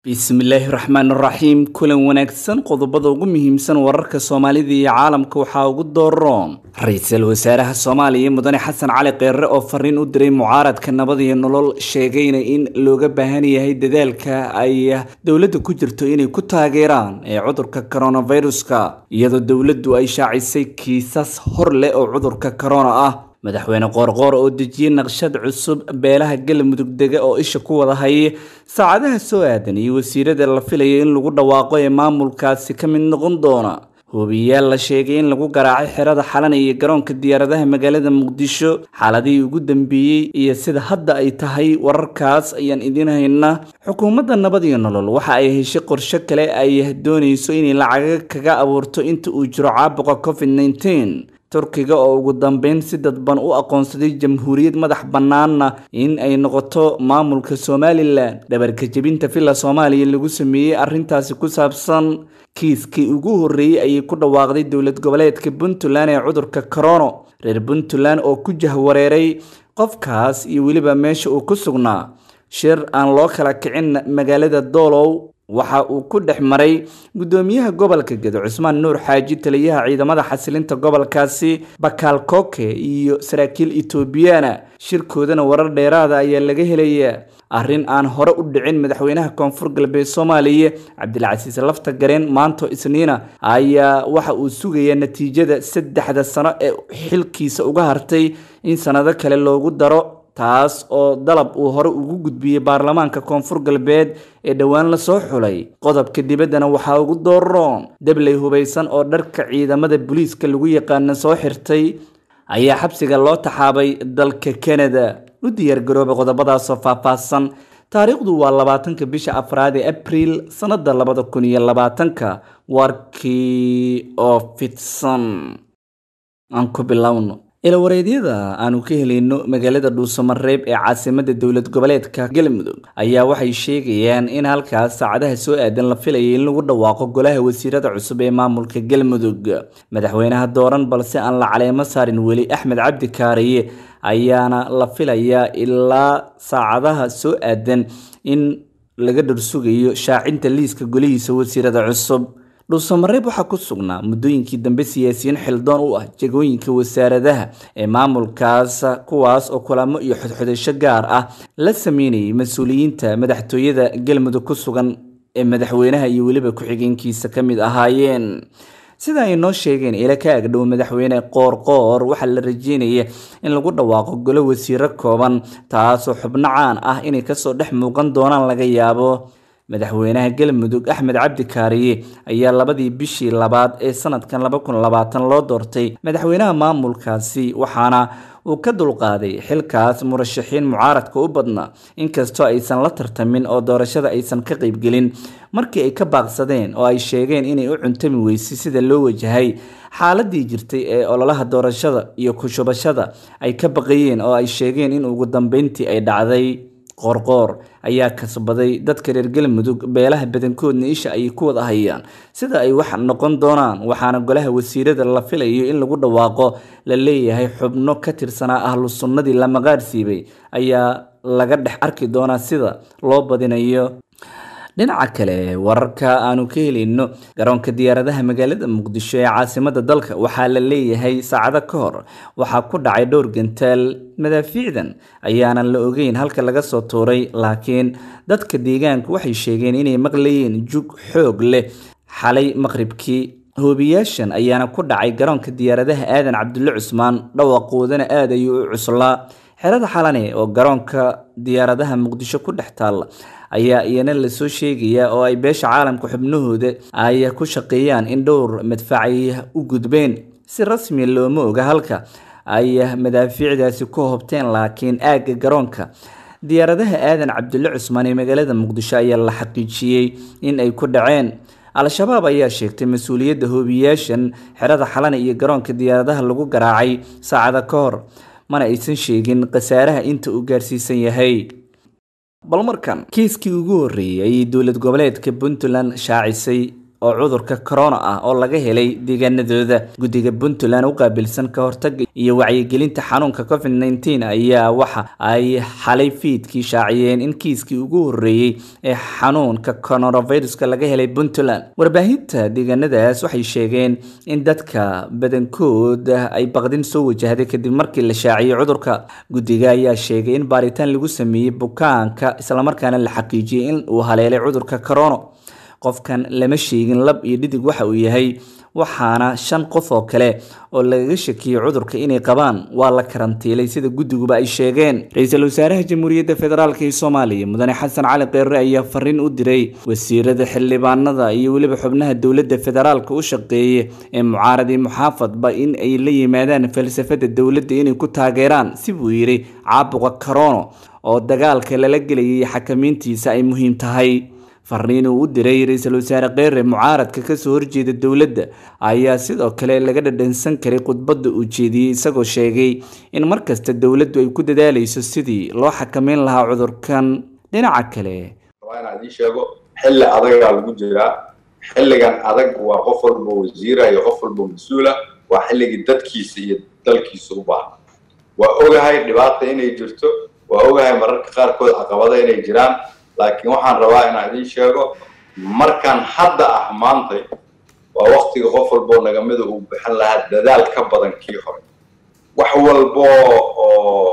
bismillaahi raxmaan raxiim kulan wanaagsan qodobada ugu muhiimsan wararka soomaalida iyo caalamka waxaa ugu dooroon ra-iisul wasaaraha soomaaliya mudane xasan cali kheyre oo fariin u diray mucaaradka nabad iyo nolol sheegayna in looga baahan yahay dadaalka ay dowladda ku jirto inay ku taageeraan ee cudurka coronaviruska iyadoo dowladdu ay shaacisay kiisas hor leh oo cudurka corona ah madaxweyne qoorqoor oo dejiyey naqshad cusub beelaha galmudug dega oo isha ku wada hayay saacadaha soo aadan iyo wasiirada la filaya in lagu dhawaaqo ee maamulkaasi ka mid noqon doona hubiyaal la sheegay in lagu garaacay xerada xalan iyo garoonka diyaaradaha magaalada muqdisho xaaladihii ugu dambeeyey iyo sida hadda ay tahay wararkaas ayaan idiin haynaa xukuumadda nabad iyo nolol waxa ay heshay qorshe kale ay doonayso inay lacaga kaga abuurto inta uu jiro caabuqa covid nneteen turkiga oo ugu dambeyn si dadban u aqoonsaday jamhuuriyad madax bannaanna in ay noqoto maamulka somalilan dhabarka jebinta villa soomaaliya lagu sameeyey arrintaasi ku saabsan kiiskii ugu horreeyey ayay ku dhawaaqday dowlad goboleedka puntland ee cudurka corono reer puntland oo ku jahwareeray qofkaas iyo weliba meesha uu ku sugnaa shir aan loo kala kicin magaalada doolow waxa uu ku dhex maray guddoomiyaha gobolka gedo cusmaan nuur xaaji taliyaha ciidamada xasilinta gobolkaasi bakaal koke iyo saraakiil etoobiyana shirkoodana warar dheeraada ayaa laga helayaa arrin aan hore u dhicin madaxweynaha koonfur galbeed soomaaliya cabdilcasiis lafta gareen maanto isniina ayaa waxa uu sugayaa natiijada saddexda sano ee xilkiisa uga hartay in sanado kale loogu daro taas oo dalab uu hore ugu gudbiyey baarlamaanka koonfur galbeed ee dhowaan lasoo xulay qodobka dibaddana waxaa ugu dooroon dabley hubaysan oo dharka ciidamada booliiska lagu yaqaana soo xirtay ayaa xabsiga loo taxaabay dalka kanada u diyaargarooba qodobadaasoo faahfaahsan taariikhdu waa labaatanka bisha afraad ee abriil sannada labada kun iyo labaatanka warkii oo fidsan aan ku bilowno ilawareedyada aanu ka helayno magaalada dhuusamareeb ee caasimada dowlad goboleedka galmudug ayaa waxay sheegayaan in halkaas saacadaha soo aadan la filayay in lagu dhawaaqo golaha wasiirada cusub ee maamulka galmudug madaxweynaha dooran balse aan la caleemo saarin weli axmed cabdi kaariye ayaana la filayaa ilaa saacadaha soo aadan in laga dhursugayo shaacinta liiska golihiisa wasiirada cusub dhuusamareeb waxaa ku sugnaa muddooyinkii dambe siyaasiyiin xildoon u ah jegooyinka wasaaradaha ee maamulkaas kuwaas oo kulamo iyo xodxodasho gaar ah la sameynayay mas-uuliyiinta madaxtooyada galmudug ku sugan ee madaxweynaha iyo weliba ku-xigeenkiisa ka mid ahaayeen sida ay noo sheegeen ila ka agdhow madaxweyne qoorqoor waxaa la rajeynaya in lagu dhawaaqo golo wasiiro kooban taasoo xubno caan ah inay kasoo dhex muuqan doonaan laga yaabo madaxweynaha galmudug axmed cabdi kaariye ayaa labadii bishii labaad ee sanadkan laba kun labaatan loo doortay madaxweynaha maamulkaasi waxaana uu ka dulqaaday xilkaas murashaxiin mucaaradka u badnaa inkastoo aysan la tartamin oo doorashada aysan ka qaybgelin markii ay ka baaqsadeen oo ay sheegeen inay u cuntami weysay sida loo wajahay xaaladii jirtay ee ololaha doorashada iyo kushubashada ay ka baqayeen oo ay sheegeen in ugu dambeyntii ay dhacday qoorqoor ayaa kasbaday dadka reer galmudug beelaha badankoodna isha ay ku wada hayaan sida ay wax noqon doonaan waxaana golaha wasiirada la filayo in lagu dhawaaqo la leeyahay xubno ka tirsanaa ahlu sunnadii la maqaarsiibay ayaa laga dhex arki doonaa sida loo badinayo dhinaca kale wararka aanu ka helayno garoonka diyaaradaha magaalada muqdisho ee caasimada dalka waxaa la leeyahay saacado ka hor waxaa ku dhacay dhowr gantaal madaafiicdan ayaanan la ogeyn halka laga soo tuuray laakiin dadka deegaanka waxay sheegeen inay maqlayeen jug xoog leh xalay maqribkii hoobiyaashan ayaana ku dhacay garoonka diyaaradaha aadan cabdulle cusmaan dhawaqoodana aad ayuu u cuslaa xerada xalane oo garoonka diyaaradaha muqdisho ku dhex taalla ayaa iyana lasoo sheegayaa oo ay beesha caalamka xubnahooda ay ku shaqeeyaan in dhowr madfacay u gudbeen si rasmiya looma oga halka ay madaafiicdaasi ku hobteen laakiin aagga garoonka diyaaradaha aadan cabdulle cusmaan ee magaalada muqdisho ayaa la xaqiijiyey in ay ku dhaceen al-shabaab ayaa sheegtay mas-uuliyadda hoobiyaashan xerada xalane iyo garoonka diyaaradaha lagu garaacay saacada ka hor mana aysan sheegin khasaaraha inta uu gaarsiisan yahay bal markan kiiskii ugu horreeyey ayay dowlad goboleedka puntland shaacisay oo cudurka corona ah oo laga helay deegaanadooda guddiga puntland u qaabilsan ka hortaga iyo wacyigelinta xanuunka covid nneteen ayaa waxa ay xalay fiidkii shaaciyeen in kiiskii ugu horreeyey ee xanuunka coronaviruska laga helay puntland warbaahinta deegaanadaas waxay sheegeen in dadka badankood ay baqdin soo wajahday kadib markii la shaaciyey cudurka guddiga ayaa sheegay in baaritaan lagu sameeyey bukaanka islamarkaana la xaqiijiyey in uu haleelay cudurka corona qofkan lama sheegin lab iyo dhidig waxa uu yahay waxaana shan qof oo kale oo lagaga shakiyey cudurka inay qabaan waa la karantiilay sida guddiguba ay sheegeen ra-iisul wasaaraha jamhuuriyadda federaalk ee soomaaliya mudane xasan cali kheyre ayaa fariin u diray wasiirada xildhibaanada iyo weliba xubnaha dowladda federaalka u shaqeeya ee mucaarad iyo muxaafadba in ay la yimaadaan falsafada dowladda inay ku taageeraan si buu yidhi caabuqa corono oo dagaalka lala gelayay xakamiintiisa ay muhiim tahay fariin uu u diray ra-iisul wasaare kheyre mucaaradka kasoo horjeeda dowladda ayaa sidoo kale laga dhadhansan karay khudbadda uu jeediyey isagoo sheegay in markasta dowladdu ay ku dadaaleyso sidii loo xakameyn lahaa cudurkan dhinaca kale waa inaan idiin sheego xilli adagaa lagu jiraa xilligan adag waa qof walba wasiira iyo qof walba mas-uula waa xilligii dadkiisa iyo dalkiisa u baahan waa ogahay dhibaata inay jirto waa ogahay mararka qaarkood caqabada inay jiraan laakiin waxaan rabaa inaan idiin sheego markaan hadda ah maantay waa waktiga qof walboo nagamida uu bixin lahaa dadaal ka badan kii hore wax walbo oo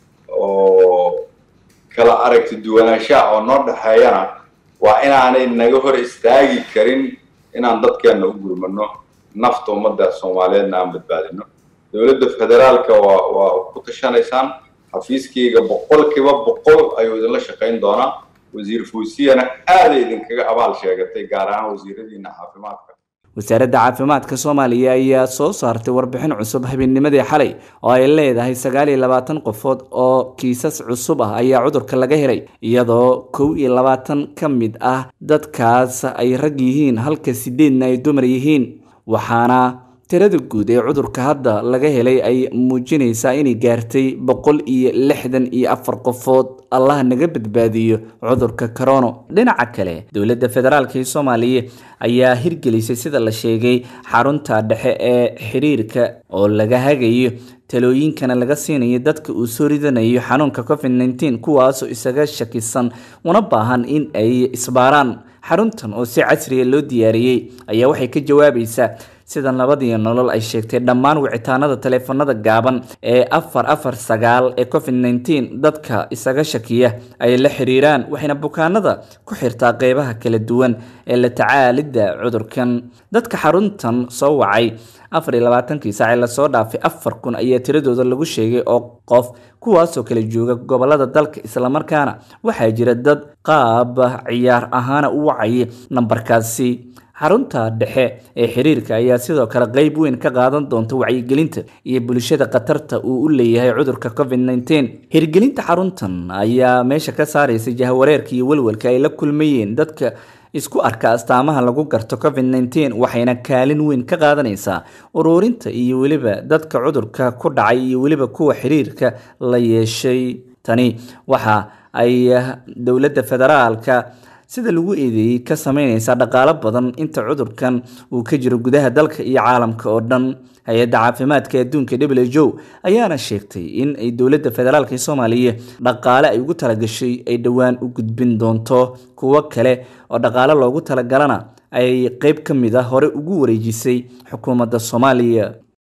oo kala aragti duwanaanshaha oo noo dhexeeyana waa inaanay naga hor istaagi karin inaan dadkeenna u gurmano nafta ummadda soomaaliyeedna aan badbaadino dowladda federaalka waa waa ku tashanaysaan xafiiskayga boqolkiiba boqol ayuu idinla shaqayn doonaa wasiir fuusiyana aaday idinkaga abaal sheegatay gaar ahaan wasiiradiina caafimaadka wasaaradda caafimaadka soomaaliya ayaa soo saartay warbixin cusub habeennimadii xalay oo ay leedahay sagaal iyo labaatan qofood oo kiisas cusub ah ayaa cudurka laga helay iyadoo kow iyo labaatan ka mid ah dadkaas ay rag yihiin halka sideedna ay dumar yihiin waxaana tirada guud ee cudurka hadda laga helay ay muujinaysaa inay gaartay boqol iyo lixdan iyo afar qofood allah naga badbaadiyo cudurka corono dhinaca kale dowladda federaalk ee soomaaliya ayaa hirgelisay sida la sheegay xarunta dhexe ee xiriirka oo laga hagayo talooyinkana laga siinayo dadka uu soo ridanayo xanuunka covid nneteen kuwaasoo isaga shakisan una baahan in ay isbaaraan xaruntan oo si casriya loo diyaariyey ayaa waxay ka jawaabaysaa sida nabadiyo nolol ay sheegtay dhammaan wicitaanada taleefanada gaaban ee afar afar sagaal ee covid nneteen dadka isaga shakiya ay la xiriiraan waxayna bukaanada ku xirtaa qeybaha kala duwan ee la tacaalidda cudurkan dadka xaruntan soo wacay afar iyo labaatankii saac ee lasoo dhaafay afar kun ayaa tiradooda lagu sheegay oo qof kuwaasoo kala jooga gobolada dalka islamarkaana waxaa jira dad qaab ciyaar ahaana u wacayay nambarkaasi xarunta dhexe ee xiriirka ayaa sidoo kale qeyb weyn ka qaadan doonta wacyigelinta iyo bulshada khatarta uu u leeyahay cudurka covid nneteen hirgelinta xaruntan ayaa meesha ka saaraysa jahwareerka iyo welwelka ay la kulmayeen dadka isku arka astaamaha lagu garto covid nneteen waxayna kaalin weyn ka qaadanaysaa ururinta iyo weliba dadka cudurka ku dhacay iyo weliba kuwa xiriirka la yeeshay tani waxa ay dowladda federaalka sida lagu eedeeyey ka sameyneysaa dhaqaalo badan inta cudurkan uu ka jiro gudaha dalka iyo caalamka oo dhan hay-adda caafimaadka adduunka w h o ayaana sheegtay in ay dowladda federaalk ee soomaaliya dhaqaale ay ugu talagashay ay dhowaan u gudbin doonto kuwo kale oo dhaqaale loogu talagalana ay qeyb ka mid a hore ugu wareejisay xukuumadda soomaaliya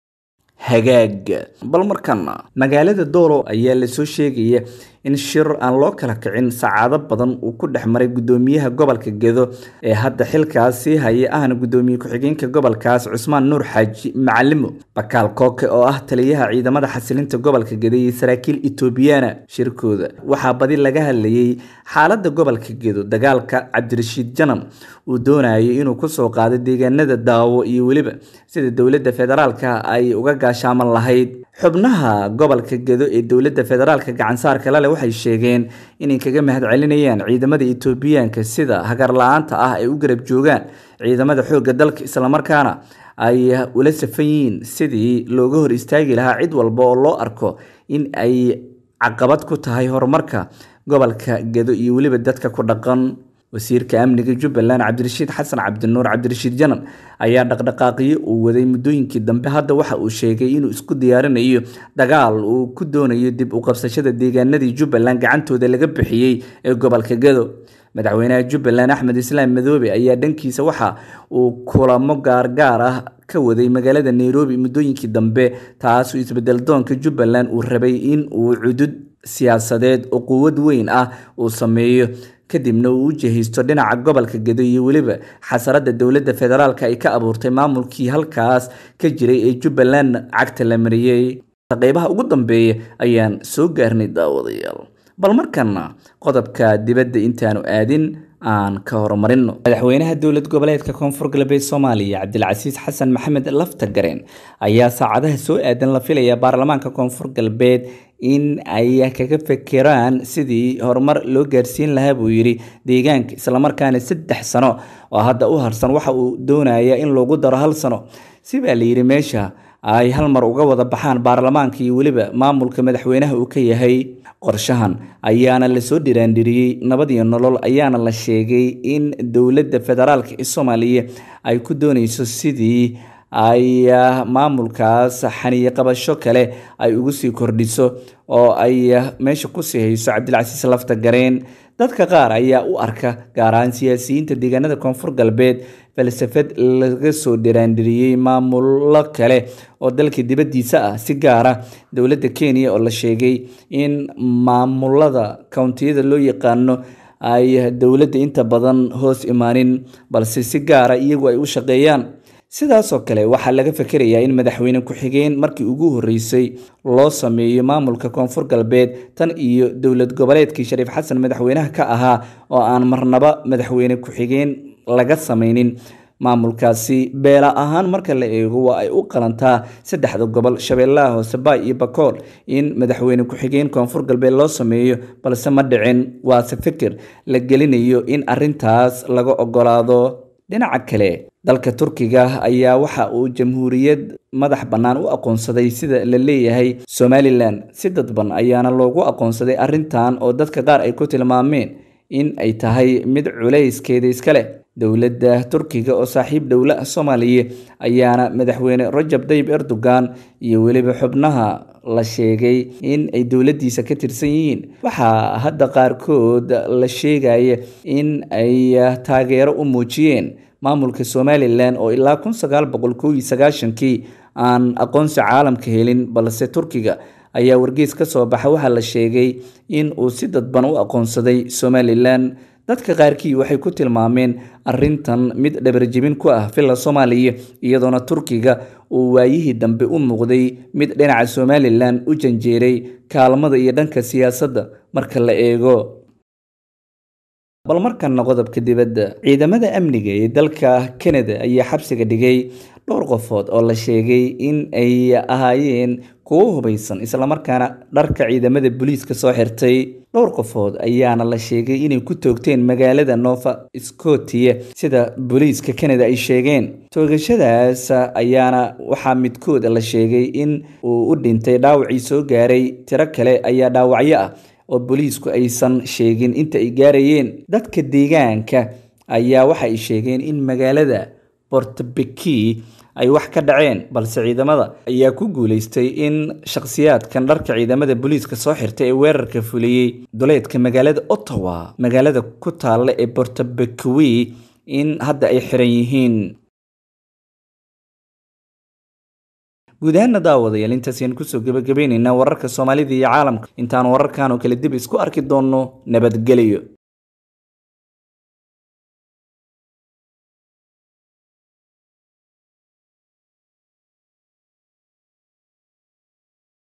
hagaag bal markana magaalada doolo ayaa lasoo sheegaya in shir aan loo kala kicin saacado badan uu ku dhex maray guddoomiyaha gobolka gedo ee hadda xilkaasi haya ahna guddoomiye ku-xigeenka gobolkaas cusmaan nuur xaaji macalimo bakaal kooke oo ah taliyaha ciidamada xasilinta gobolka gedo iyo saraakiil etoobiyana shirkooda waxaa badi laga hadlayay xaaladda gobolka gedo dagaalka cabdirashiid janam uu doonayay inuu kusoo qaado deegaanada daawo iyo weliba sida dowladda federaalka ay uga gaashaaman lahayd xubnaha gobolka gedo ee dowladda federaalka gacansaarka lale waxay sheegeen inay kaga mahad celinayaan ciidamada etoobiyaanka sida hagar la-aanta ah ay u garab joogaan ciidamada xoogga dalka islamarkaana ay ula safan yihiin sidii looga hor istaagi lahaa cid walba oo loo arko in ay caqabad ku tahay horumarka gobolka gedo iyo weliba dadka ku dhaqan wasiirka amniga jubbaland cabdirashiid xasan cabdinuur cabdirashiid janan ayaa dhaqdhaqaaqyo uu waday muddooyinkii dambe hadda waxa uu sheegay inuu isku diyaarinayo dagaal uu ku doonayo dib u qabsashada deegaanadii jubbaland gacantooda laga bixiyey ee gobolka gado madaxweynaha jubbaland axmed islaam madoobe ayaa dhankiisa waxa uu kulamo gaargaar ah ka waday magaalada nairobi muddooyinkii dambe taasoo isbedel doonka jubbaland uu rabay in uu cudud siyaasadeed oo quwad weyn ah uu sameeyo kadibna uu u jihaysto dhinaca gobolka gedo iyo weliba xasarada dowladda federaalk ay ka abuurtay maamulkii halkaas ka jiray ee jubbaland cagta la mariyey qeybaha ugu dambeeya ayaan soo gaarnay daawadayaal bal markana qodobka dibadda intaanu aadin aan ka horumarino madaxweynaha dowlad goboleedka koonfur galbeed soomaaliya cabdilcasiis xasan maxamed laftagareen ayaa saacadaha soo aadan la filaya baarlamaanka koonfur galbeed in ay kaga fekeraan sidii horumar loo gaarsiin lahaa buu yidhi deegaanka islamarkaana saddex sano oo hadda u harsan waxa uu doonaya in loogu daro hal sano si baa la yidhi meesha ay hal mar uga wada baxaan baarlamaanka iyo weliba maamulka madaxweynaha uu ka yahay qorshahan ayaana lasoo dhiraandhiriyey nabad iyo nolol ayaana la sheegay in dowladda federaalka ee soomaaliya ay ku dooneyso sidii ay maamulkaas xaniye qabasho kale ay ugu sii kordhiso oo ay meesha kusii hayso cabdilcasiis lafta gareen dadka qaar ayaa u arka gaar ahaan siyaasiyiinta deegaanada koonfur galbeed falsafad laga soo dhiraandhiriyey maamulo kale oo dalka dibaddiisa ah si gaara dowladda kenya oo la sheegay in maamulada kountiyada loo yaqaano ay dowladda inta badan hoos imaanin balse si gaara iyagu ay u shaqeeyaan sidaasoo kale waxaa laga fakerayaa in madaxweyne ku-xigeen markii ugu horreysay loo sameeyo maamulka koonfur galbeed tan iyo dowlad goboleedkii shariif xasan madaxweynaha ka ahaa oo aan marnaba madaxweyne ku-xigeen laga sameynin maamulkaasi beela ahaan marka la eego waa ay u qalantaa saddexda gobol shabeellaha hoose baay iyo bakool in madaxweyne ku-xigeen koonfur galbeed loo sameeyo balse ma dhicin waase fikir la gelinayo in arintaas laga ogolaado dhinaca kale dalka turkiga ayaa waxa uu jamhuuriyad madax bannaan u aqoonsaday sida la leeyahay somalilan si dadban ayaana loogu aqoonsaday arrintan oo dadka qaar ay ku tilmaameen in ay tahay mid culayskeeda iska leh dowladda turkiga oo saaxiib dhowla soomaaliya ayaana madaxweyne rajab tayyib erdogan iyo weliba xubnaha la sheegay in ay dowladdiisa ka tirsan yihiin waxaa hadda qaarkood la sheegaya in ay taageero u muujiyeen maamulka somalilan oo ilaa kun sagaal boqol kow iyo sagaashankii aan aqoonsi caalamka helin balse turkiga ayaa wargeys ka soo baxa waxaa la sheegay in uu si dadban u aqoonsaday somalilan dadka qaarkii waxay ku tilmaameen arintan mid dhabarjebin ku ah villa soomaaliya iyadoona turkiga uu waayihii dambe u muuqday mid dhinaca somalilan u janjeeray kaalmada iyo dhanka siyaasadda marka la eego bal markana qodobka dibadda ciidamada amniga ee dalka canada ayaa xabsiga dhigay dhowr qofood oo la sheegay in ay ahaayeen kuwo hubaysan islamarkaana dharka ciidamada booliiska soo xirtay dhowr qofood ayaana la sheegay inay ku toogteen magaalada nova scotia sida booliiska canada ay sheegeen toogashadaas ayaana waxaa midkood la sheegay in uu u dhintay dhaawacii soo gaaray tiro kale ayaa dhaawacyo ah oo booliisku aysan sheegin inta ay gaarayeen dadka deegaanka ayaa waxa ay sheegeen in magaalada bortbeki ay wax ka dhaceen balse ciidamada ayaa ku guuleystay in shakhsiyaadkan dharka ciidamada booliiska soo xirtay ee weerarka fuliyey duleedka magaalada ottawa magaalada ku taalla ee bortbekiwi in hadda ay xiran yihiin guud ahaana daawadayaal intaasayaan kusoo gebagabaynaynaa wararka soomaalida iyo caalamka intaan wararkan oo kale dib isku arki doonno nabadgelyo